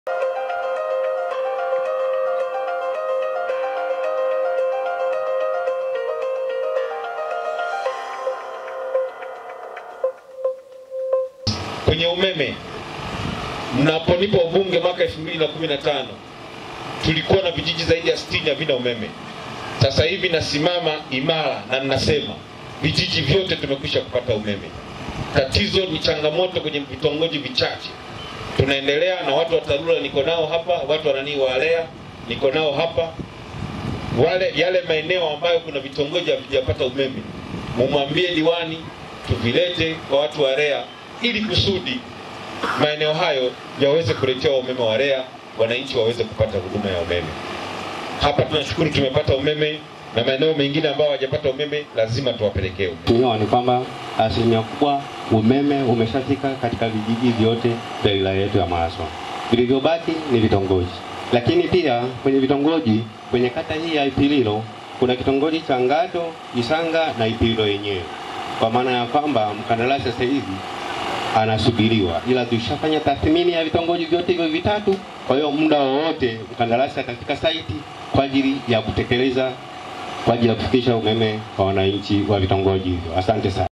Kwenye umeme, mnaponipa ubunge mwaka 2015 tulikuwa na vijiji zaidi ya 60 havina umeme. Sasa hivi nasimama imara na ninasema vijiji vyote tumekwisha kupata umeme. Tatizo ni changamoto kwenye vitongoji vichache. Tunaendelea na watu wa TARURA niko nao hapa, watu wa nani walea niko nao hapa. Wale yale maeneo ambayo kuna vitongoji havijapata umeme, mumwambie diwani tuvilete kwa watu wa REA ili kusudi maeneo hayo yaweze kuletewa umeme wa REA, wananchi waweze kupata huduma ya umeme. Hapa tunashukuru tumepata umeme, na maeneo mengine ambayo hawajapata umeme lazima tuwapelekee umeme. Mheshimiwa, ni kwamba asilimia kubwa umeme umeshafika katika vijiji vyote vya wilaya yetu ya Maswa. Vilivyobaki ni vitongoji, lakini pia kwenye vitongoji, kwenye kata hii ya Ipililo kuna kitongoji cha Ngado, Isanga na Ipililo yenyewe, kwa maana ya kwamba mkandarasi sasa hivi anasubiriwa, ila tushafanya tathmini ya vitongoji vyote hivyo vitatu. Kwa hiyo muda wowote mkandarasi atafika saiti kwa ajili ya kutekeleza, kwa ajili ya kufikisha umeme kwa wananchi wa vitongoji hivyo. Asante sana.